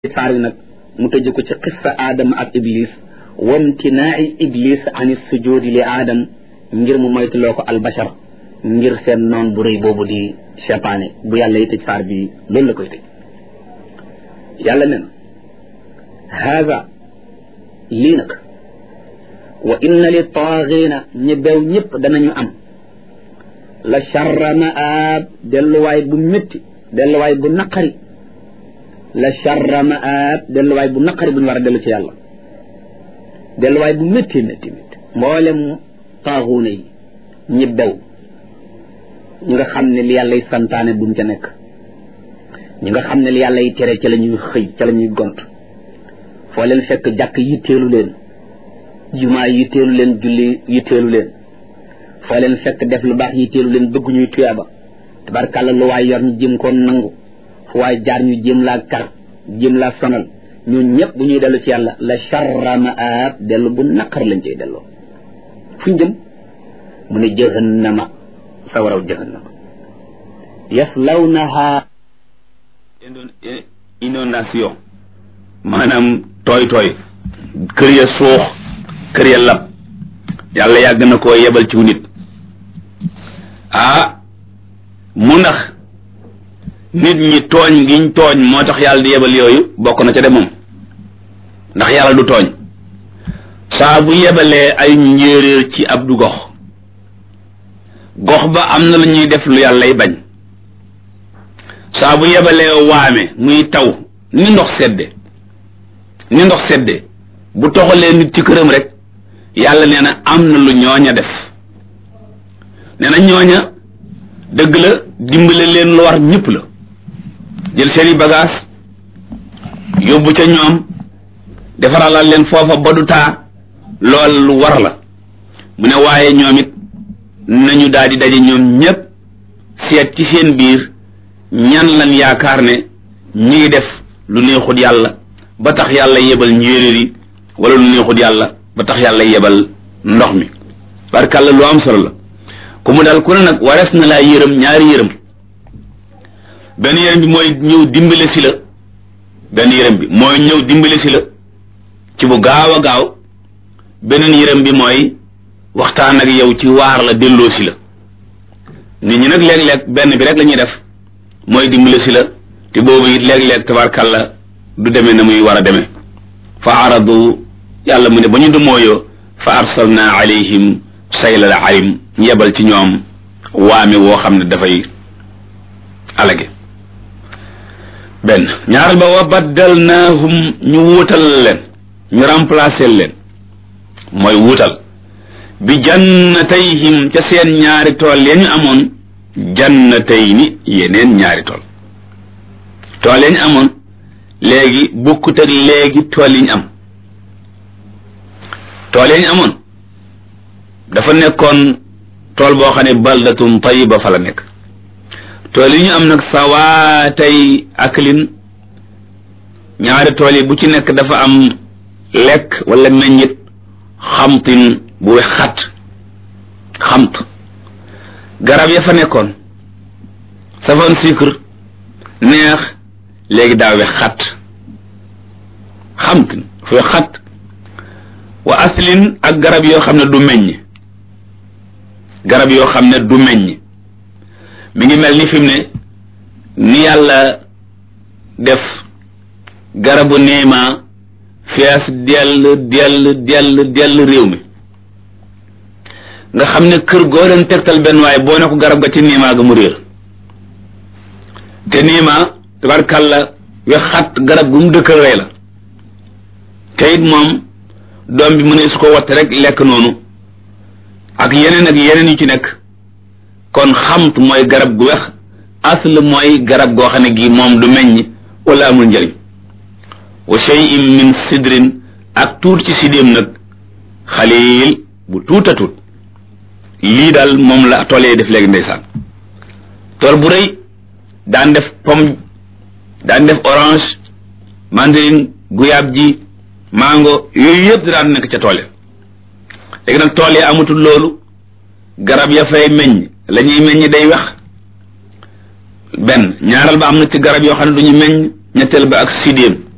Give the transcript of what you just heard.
saar wi nag mu tëj ko ci qissa aadama ak iblis wamtinaai iblis ani sujudi li aadam ngir mu moytuloo ko albashar ngir seen noon bu rëy boobu di cheytaane bu yàlla yi tëj saar bi loolu la koy tëj yàlla ne na haada lii nag wa inna li taaxiina ñi bew ñëpp danañu am la charra maab delluwaay bu métti delluwaay bu naqari la charra maab delluwaay bu naqari bu ñu war a dellu ci yàlla delluwaay bu métti métti métti mboolem taaxuuna yi ñi bew ñi nga xam ne li yàlla y santaane duñ ca nekk ñi nga xam ne li yàlla y tere ca la ñuy xëy ca la ñuy gont foo leen fekk jàkk yitteelu leen jumaa yitteelu leen julli yitteelu leen foo leen fekk def lu baax yitteelu leen bëgg ñuy tuyaaba tabarkàlla lu waay yor ñu jëm koon nangu fu waay jaar ñu jëm laa kar jëm laa sonal ñun ñëpp bu ñuy dellu ci yàlla la charra maab dellu bu naqar lañ cay delloo fu ñu jëm mu ne jahannama sawaraw jahannama yaslawnaha inondation maanaam tooy tooy kër ya suux kër ya lab yàlla yàgg na koo yebal ci nit ah mu ndax nit ñi tooñ giñ tooñ moo tax yàlla di yebal yooyu bokk na ca de moom ndax yàlla du tooñ saa bu yebalee ay njéeréer ci ab du gox gox ba am na lu ñuy def lu yàllay bañ saa bu yebalee waame muy taw ni ndox sedde ni ndox sedde bu toxalee nit ci këram rek yàlla nee na am na lu ñooña def nee na ñooña dëgg la dimbale leen lu war ñëpp la jël seeni bagage yóbbu ca ñoom defaralal leen foofa ba du taa lool lu war la mu ne waaye ñoom it nañu daal di daje ñoom ñépp seet ci seen biir ñan lan yaakaar ne ñi ngi def lu neexut yàlla ba tax yàlla yebal njéeréer yi wala lu neexut yàlla ba tax yàlla yebal ndox mi barkàlla lu am solo la ku mu daal ku ne nag warees na laa yërëm ñaari yërëm benn yërëm bi mooy ñëw dimbale si la benn yërëm bi mooy ñëw dimbale si la ci bu gaaw a gaaw beneen yërëm bi mooy waxtaan ak yow ci waar la delloo si la nit ñi nag léeg-léeg benn bi rek la ñuy def mooy dimbale si la te boobu it léeg-léeg tabarkàlla du demee na muy war a demee fa aradu yàlla mu ne ba ñu dumooyoo fa arsalna alayhim saylal arim ñu yebal ci ñoom waame woo xam ne dafay alage benn ñaaral ba wa baddalnaahum ñu wuutal leen ñu remplacer leen mooy wuutal bi jannatayhim ca seen ñaari tool ya ñu amoon jannatayni yeneen ñaari tool tool ya ñu amoon léegi bokkut ak léegi tool yi ñu am tool ya ñu amoon dafa nekkoon tool boo xam ne baldatun tayiba fa la nekk tool yi ñu am nag sawaatay aklin ñaari tool yi bu ci nekk dafa am lekk wala meññit xamtin bu we xat xamt garab ya fa nekkoon safan sucre neex léegi daa we xat xamtin fu we xat wa aslin ak garab yoo xam ne du meññ garab yoo xam ne du meññ mi ngi mel ni fi mu ne ni yàlla def garabu néema fees dell dell dell dell réew mi nga xam ne kër goo leen tegtal benn waaye boo ne ko garab ga ci niimaa ga mu réer te niimaa tabarkàlla we xat garab gu mu dëkkal rey la te it moom doom bi mu ne su ko watte rek lekk noonu ak yeneen ak yeneen yu ci nekk kon xamt mooy garab gu wex asl mooy garab goo xam ne gii moom du meññ wala amul njëriñ wa shay'in min sidrin ak tuut ci sidéem nag xaliil bu tuuta tuut lii daal moom la tool def léegi ndeysaan tool bu rëy daan def pomme daan def orange mandarine guyaab ji mango yooyu yëpp daan nekk ca tool ya léegi nag tool yi amatul loolu garab ya fay meññ la ñuy meññ day wex benn ñaaral ba am na ci garab yoo xam ne du ñu meññ ñetteel ba ak sidéem